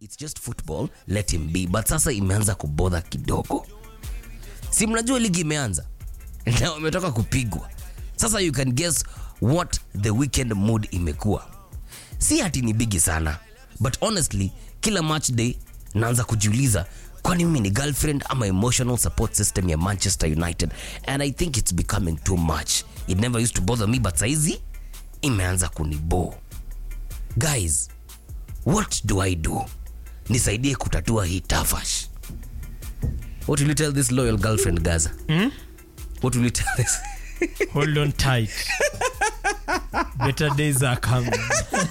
it's just football let him be but sasa imeanza kubodha kidogo si mnajua ligi imeanza na wametoka kupigwa sasa you can guess what the weekend mood imekuwa si hati ni bigi sana but honestly kila match day naanza kujiuliza kwani mimi ni girlfriend ama emotional support system ya manchester united and i think it's becoming too much it never used to bother me but saizi imeanza kunibo guys what do i do nisaidie kutatua hii tafash what will you tell this loyal girlfriend gaza what will you tell this hold on tight better days are coming